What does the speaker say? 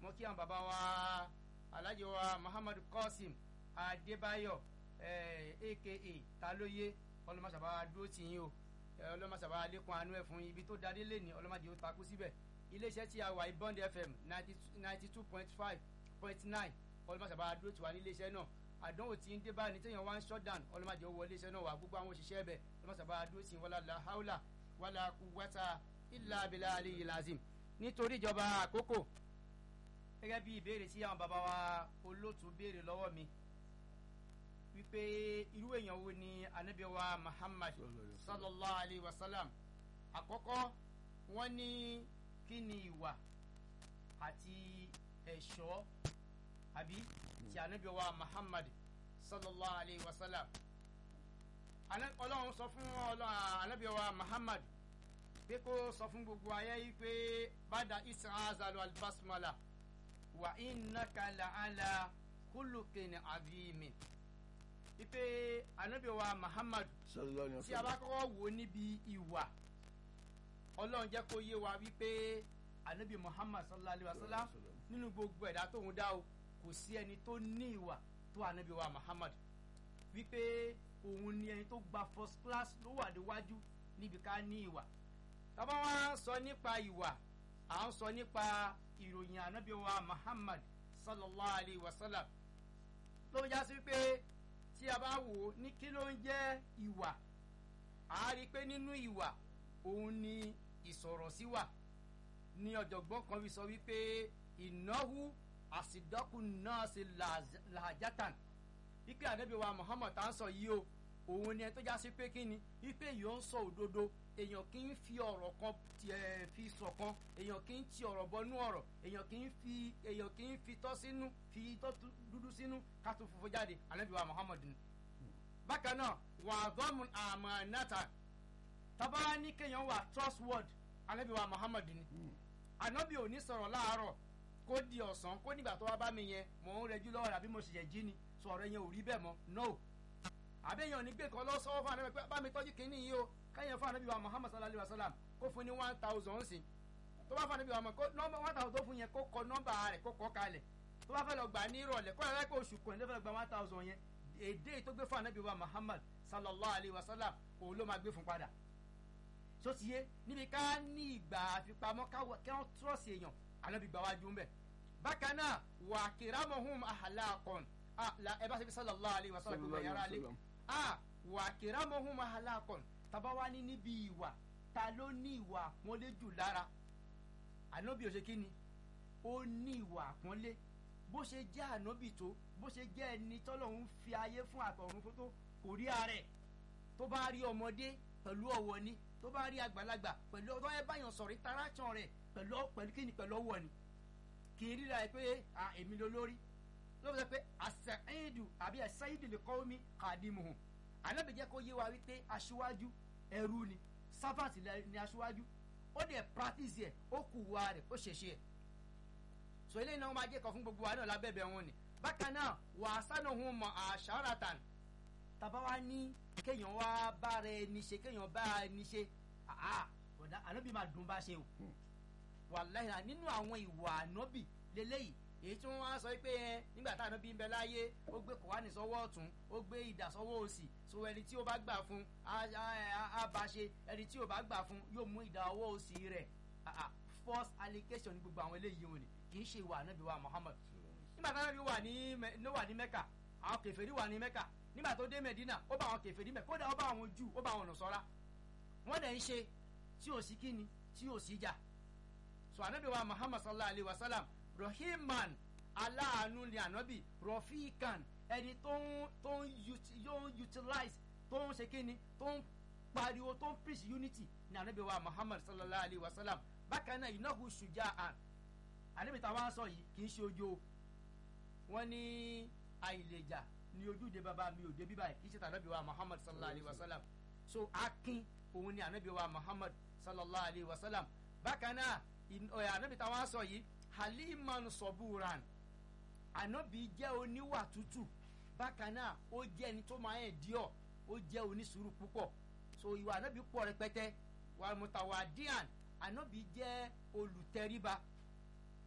mo kí àwọn bàbá wa alhaji wa muhammadu qasim adébáyọ̀ aka talóye ọlọmọsàbà dúró tì yín o ọlọmọsàbà lẹkùn àánú ẹ fún ibi tó darí lẹni ọlọmọdé ó takú síbẹ̀ iléeṣẹ́ tí a wà ní bond fm ninety two point five point nine ọlọmọsàbà dúró tì wá ní iléeṣẹ́ náà àdánwò tí ń dé bá ní téèyàn wá ń shutdown ọlọmọdé ó wọ iléeṣẹ́ náà wà gbogbo àwọn òṣìṣẹ́ bẹ̀ ọlọmọsàbà dúró tì wọ́n la haula wàlà quwwata illa billahi aliyyil lazim nítorí ìjọba àkókò gẹ́gẹ́ bí ìbéèrè tí àwọn bàbá wa olóòtú béèrè lọ́wọ́ mi wípé irú èèyàn wo ni anabi wa muhammad sallallahu alayhi wa sallam àkọ́kọ́ wọ́n ní kí ni ìwà àti ẹ̀ṣọ́ àbí ti anabi wa muhammad sallallahu alayhi wa sallam ọlọ́run sọ fún anabi wa muhammad pé kó sọ fún gbogbo ayé yìí pé bada isra'azalu albasmala wa innaka la'ala kulukin azimin ipe anabi wa muhammad tí a bá kọ́kọ́ wò níbi ìwà ọlọ́run jẹ́ kó yé wa wípé anabi muhammad sallallahu alayhi wa sallam nínú gbogbo ẹ̀dá tóun dá o kò sí ẹni tó ní ìwà tó anabi wa muhammad wípé òun ni ẹni tó gba first class ló wà níwájú níbi ká ní ìwà tábà wá sọ nípa ìwà à ń sọ nípa ìròyìn anabi wa muhammad sallallahu alayhi wa sallam ló ń já sí pé tí a bá wò ó ní kí ló ń jẹ́ ìwà a rí i pé nínú ìwà òun ni ìsọ̀rọ̀ sí wà ní ọ̀jọ̀gbọ́n kan fi sọ wípé ìnáwó àsìdọ́kù náà ṣe làjátàn wípé anabi wa muhammad tá ń sọ yìí o òun ni ẹ tó já sí pé kí ni wípé èèyàn ń sọ òdodo èèyàn kì í fi ọ̀rọ̀ kan tiẹ̀ fi sọ̀kan èèyàn kì í ti ọ̀rọ̀ bọnú ọ̀rọ̀ èèyàn kì í fi èèyàn kì í fi tọ́ sínú fi tọ́ dúdú sínú ká tó funfun jáde anabi wa muhammad ni. bákan náà wà á dọ́mù àmànàtà tábà ní kéèyàn wà trustword anabi wa muhammad ni. anabi ò ní sọ̀rọ̀ láàárọ̀ kó di ọ̀sán kó nígbà tó wá bá mi yẹn mò ń rẹjú lọ́wọ́ àbí mo ṣẹ̀ṣẹ̀ jí ni sọ̀rọ̀ yẹn ò rí bẹ́ẹ̀ mọ́ no àbẹ́yàn ní gbé kan lọ sọ́wọ́ fún anabi pé bá mi tọ́jú kínní yìí o káyọ̀ fún anabi wa muhammad sallallahu alayhi wa sallam kó fún ní one thousand sí tó bá fún anabi wa muhammad nọ́mbà one thousand tó fún yẹn kó kọ nọ́mbà rẹ̀ kó kọ́ kalẹ̀ tó bá fẹ́ lọ gbà ní ìrọ̀lẹ́ kó yàrá kó oṣù kan ní fẹ́ lọ gba one thousand yẹn èdè tó gbé fún anabi wa muhammad sallallahu alayhi wa sallam òun ló máa gbé fún padà so ti yé níbi ká ní ìgbà àfipamọ́ kí wọ́n trọ́ọ̀sì èèyàn anabi gbà wájú ń bẹ̀ bákan náà wà kìrámọ̀hún àhàlàkọ̀n ẹ bá ṣe fi sallallahu alayhi wa sallam gbogbo yàrá lé wà kìrámọ̀hún àhàlàkọ̀n tàbá wá ní níbi ìwà ta ló ní ìwà àpọ́nlé jù lára ànábì ò ṣe kí ni ó ní ìwà àpọ́nlé bó ṣe jẹ́ ànábì tó bó ṣe jẹ́ ẹni tọ́lọ́hún fi ayé fún àtọ̀run fún tó kò rí ààrẹ tó bá rí ọmọdé pẹ̀lú ọ̀wọ̀ ni tó bá rí àgbàlagbà pẹ̀lú ọ̀dọ́ ẹ báyàn sọ̀rọ̀ interaction rẹ̀ pẹ̀lú pẹ̀lú kí ni pẹ̀lú ọ̀wọ̀ ni kì í ríra ẹ pé èmi ló lórí ló fi sọ pé àṣàyìndù àbí àṣàyìndù lè kọ́ mi kàdímù ànábì jẹ́ kó yé wa wípé aṣíwájú ẹrú ni servant ni aṣíwájú ó dẹ̀ practice ẹ̀ ó kù wá rẹ̀ ó ṣẹ̀ṣẹ̀ ẹ̀ so eléyìí náà wọ́n máa jẹ́ kan fún gbogbo wa náà lábẹ́bẹ̀ wọn ni bákan náà wà á sánà òun mọ àṣàràtàn tàbá wa ní kéèyàn wá bá rẹ ní ṣe kéèyàn bá ní ṣe àá ànábì máa dùn bá ṣe o wàláhì nínú àwọn ìwà ànábì lélẹ́yìí èyí tí wọ́n wá sọ pé ẹ nígbà tá ànábì ń bẹ láyé ó gbé kòwánì sọ́wọ́ ọ̀tún ó gbé ìdà sọ́wọ́ òsì so ẹni tí ó bá gbà fún á bá ṣe ẹni tí ó bá gbà fún yóò mú ìdà ọwọ́ òsì rẹ̀ false allegation ní gbogbo àwọn eléyìí wọn ni kì í ṣe ìwà ànábì wa Muhammad nígbà tá ànábì wà ní ló wà ní Mẹ́kà àwọn kèfèrí wà ní Mẹ́kà nígbà tó dé Mẹ́dínà ó bá àwọn kèfèrí mẹ́ kódà ó bá àwọn Júù ó bá àwọn Nasara wọ́n dẹ̀ ń ṣe tí ò sí kíni tí ò sí jà so ànábì wa Muhammad sallallahu alayhi wa sallam rahiman aláàánú ni ànábì rọfíkan ẹni tó ń tó ń yóò utilize tó ń ṣe kíni tó ń pariwo tó ń preach unity ni ànábì wa muhammad sallallahu alayhi wa sallam bákan náà ìnáwó ṣùjà àn ànábì táwọn sọ yìí kì í ṣe ojo wọn ní àìlèjà ní ojúde bàbá mi ò débi báyìí kì í ṣe tànábì wa muhammad sallallahu alayhi wa sallam so akin òun ni ànábì wa muhammad sallallahu alayhi wa sallam bákan náà ànábì táwọn sọ yìí haliman sọburan ànábì jẹ́ oníwà tútù bákan náà ó jẹ́ ẹni tó máa ń díọ̀ ó jẹ́ onísùúrù púpọ̀ so ìwà ànábì pọ̀ rẹpẹtẹ wà mùtàwádìán ànábì jẹ́ olùtẹríba